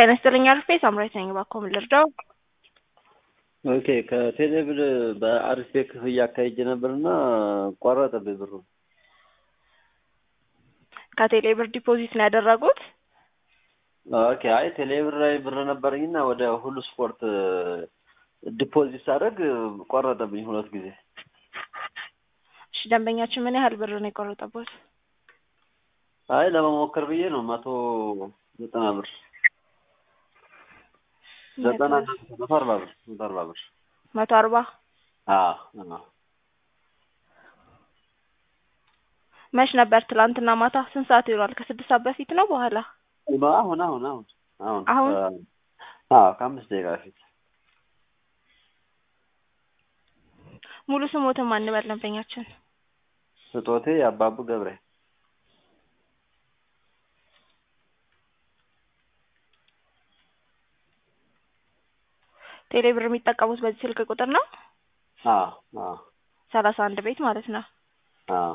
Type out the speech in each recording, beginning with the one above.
ጤና ይስጥልኝ አርፌ ሳምራዊት ነኝ። እባክዎ ምን ልርዳው? ኦኬ ከቴሌብር በአርፌ ክፍያ አካሄጄ ነበርና ቆረጠብኝ ብሩ። ከቴሌ ብር ዲፖዚት ነው ያደረጉት? ኦኬ አይ ቴሌብር ላይ ብር ነበረኝና ወደ ሁሉ ስፖርት ዲፖዚት ሳደርግ ቆረጠብኝ ሁለት ጊዜ። እሺ ደንበኛችን ምን ያህል ብር ነው የቆረጠቦት? አይ ለመሞከር ብዬ ነው መቶ ዘጠና ብር ዘጠና መቶ አርባ ብር መቶ አርባ ብር መቶ አርባ አዎ አዎ መች ነበር? ትላንትና ማታ ስንት ሰዓት ይውላል? ከስድስት ሰዓት በፊት ነው በኋላ? አሁን አሁን አሁን አሁን አሁን? አዎ ከአምስት ደቂቃ በፊት ሙሉ ስሞትን ማን በል ደንበኛችን? ስጦቴ አባቡ ገብሬ ቴሌ ብር የሚጠቀሙት በዚህ ስልክ ቁጥር ነው? አዎ አዎ ሰላሳ አንድ ቤት ማለት ነው። አዎ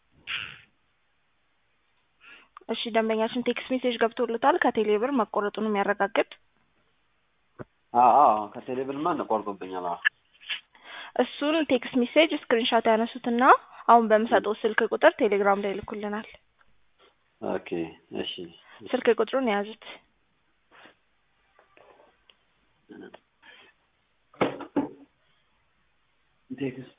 እሺ ደንበኛችን ቴክስት ሜሴጅ ገብቶልታል ከቴሌ ብር መቆረጡን የሚያረጋግጥ አዎ አዎ ከቴሌብርማ ቆርጦብኛል። አዎ እሱን ቴክስት ሜሴጅ ስክሪንሻት ያነሱትና አሁን በምሰጠው ስልክ ቁጥር ቴሌግራም ላይ ይልኩልናል። ኦኬ እሺ ስልክ ቁጥሩን የያዙት ቴክስት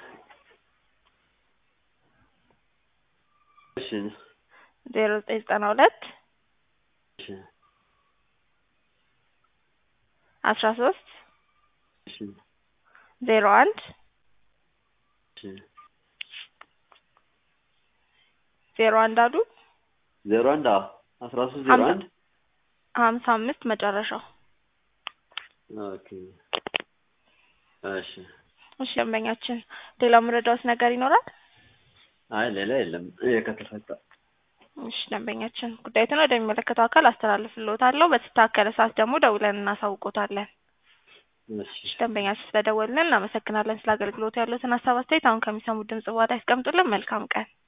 እሺ ዜሮ ዘጠኝ ዘጠና ሁለት እሺ አስራ ሶስት እሺ ዜሮ አንድ እሺ ዜሮ አንድ አሉ ዜሮ አንድ አዎ አስራ ሶስት ዜሮ አንድ ሀምሳ አምስት መጨረሻው። ኦኬ እሺ እሺ ደንበኛችን ሌላ ምረዳውስ ነገር ይኖራል? አይ ሌላ የለም። ይሄ ከተፈታ እሺ ደንበኛችን ጉዳዩን ወደሚመለከተው አካል አስተላልፍልዎታለሁ። በተስተካከለ ሰዓት ደግሞ ደውለን እናሳውቆታለን። እሺ እሺ ደንበኛችን ስለደወልን እናመሰግናለን። ስለ አገልግሎቱ ያሉትን ሀሳብ አስተያየት አሁን ከሚሰሙት ድምጽ በኋላ ያስቀምጡልን። መልካም ቀን